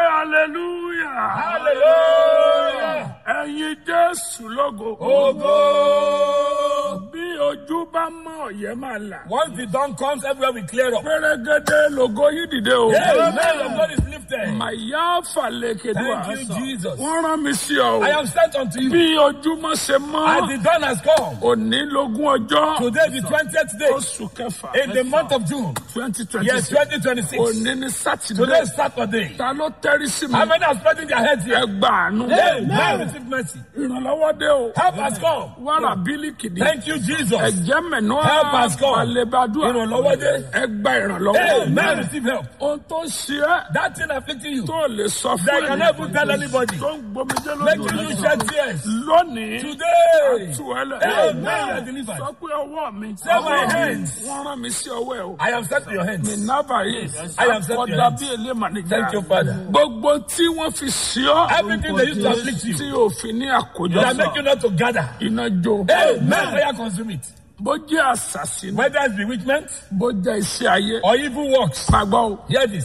hallelujah. Hallelujah. Ẹyin Jésù lógo. Ogo. Bí ojú bá mọ́ ọ̀yẹ́ máa là. Once the dawn comes, everywhere we clear up. Pẹ́rẹ́gẹ́dẹ́ lògo yìí dìde o. Amen. Your God is lifted. Màyá fàlẹ́kẹ̀dùà. Thank you, Jesus. Wọ́n rán mi sí ọ. I am sent unto you. Bí ojúmọ́ ṣe As mọ́. the dawn has come, Òní lógún ọjọ́. today the 20th day Oṣù kẹfà. in the month of June, twenty twenty yes, six. 2026. Òní ni Today Sátidé. is Saturday. Ta ló tẹ́rí sí mi? How many are spreading their heads here? Ẹ gbà àánú. Amen. Receive mercy. Ìrànlọ́wọ́ dé o. Help has come. Wàrà bílíkì ni. Thank you, Jesus. Ẹ̀jẹ̀ mẹ̀nú Help us, God. àlebàdúrà. Ìrànlọ́wọ́ dé. Ẹ gba ìrànlọ́wọ́. Amen. Receive help. Ohun tó ṣe é That thing afflicting you, tó lè sọ that fún you can never tell anybody, tó ń gbomijé lójú making you rẹ̀. shed tears. Lónìí, Today, tú ẹ lẹ̀. Amen. You are delivered. Sọ pé ọwọ́ mi. Say my hands. Wọ́n rán mi sí ọwọ́ ẹ̀ o. I am set to your hands. Nàbà yìí. I am set to your Àkọ́dá hands. bí èlé mànìjà. Thank you, Father. Gbogbo tí wọ́n fi sí ọ́. Everything they used to afflict you, Tí òfin ní àkójọ that make you not to gather. Iná jó. Amen. Fire consume it. Bó jẹ́ àṣàṣì ni. Whether it's bewitchment Bó jẹ́ iṣẹ́ ayé. or evil works. Gbàgbọ́ o. Hear this.